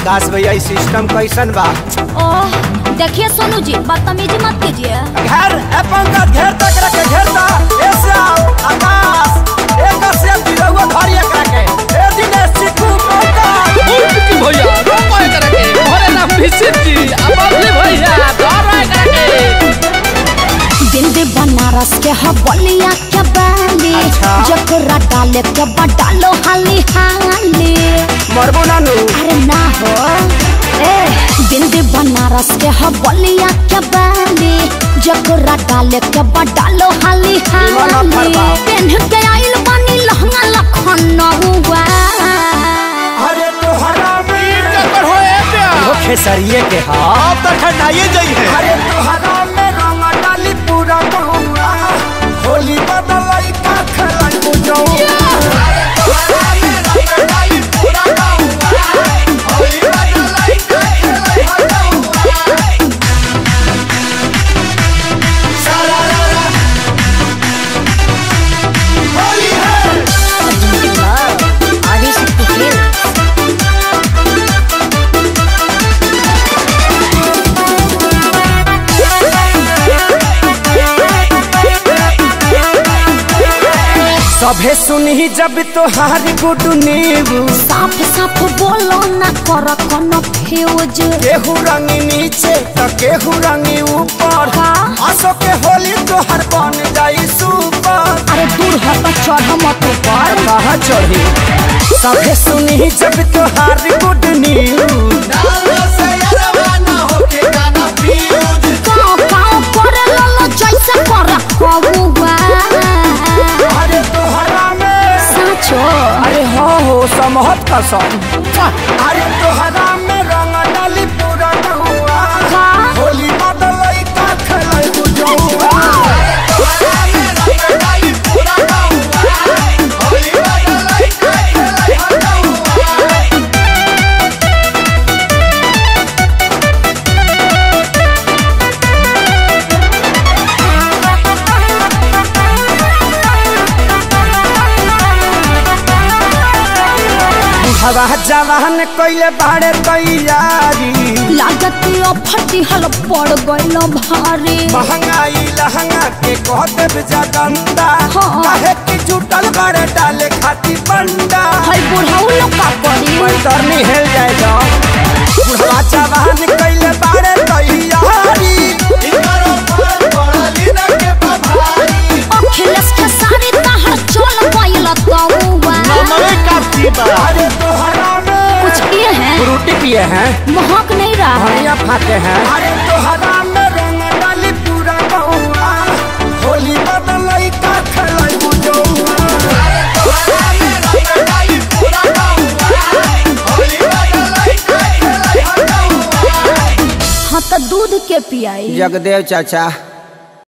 आकाश भैया ई सिस्टम कैसन बा ओह देखिए सोनू जी बदतमीजी मत कीजिए घेर ए पंकज घेर तक रखे घेरता ए श्याम आकाश ए कश्यप जी रहुआ धरी एकरा के ए दिनेश चिकू पंकज उल्टी भैया रोको एकरा के भरे ना फिसित जी अब अगली भैया धरो एकरा के दिल्ली बनारस के हबलिया के बाली अच्छा। जकरा डाले के बडालो हाली हाली मरबो नानू अरे ना हो ए दिल्ली बनारस के हबलिया के बाली जकरा डाले के बडालो हाली दीवाना हाली फरमाओ। पेन्ह के आइल बानी लहंगा लखनऊआ अरे तोहरा में कर हो ए प्या वो खेसरिए के हा अब तक हटाइए जाइए अरे तोहरा में रंग डाली पूरा बहुआ होली बदलाई का खलाई बुझाऊ आगे शक्ति खेल सभे सुनही जब तोहारी गुडू नीबू साफ साफ बोलो ना कर कोनो फ्यूज केहू रंगी नीचे तो केहू रंगी ऊपर हाँ। असो के होली तोहर बन जाई सुपर अरे दूर हट चढ़ मत ऊपर कहाँ चढ़ी सभे सुनही जब तोहारी गुड न्यूज गाँव गाँव करे ललो जैसे कर कौआ अरे तोहरा में साचो अरे हो हो समहत कसम अरे तोहरा में रंग डाली पूरा नहुआ का होली बदलई का खेलै बुझौआ हवा जवान कइले बाड़े तैयारी लागत फटी हल पड़ गइल भारी महंगाई लहंगा के कह देब जगंदा हाँ। काहे कि जुटल बड़े डाले खाती बंडा हई बुढ़ाऊ लोग का करी पैतरनी हेल जाए जाओ बुढ़वा जवान कइले बाड़े तैयारी अखिलेश के सारी तहर चल गइल तौआ अरे तोहरा में कुछ किए हैं फ्रूटी पिए हैं महक नहीं रहा है धनिया फाते हैं अरे तोहरा में रंग डाली पूरा बहुआ होली बदलई का खेलै बुझौआ हाँ तो दूध के पियाई जगदेव चाचा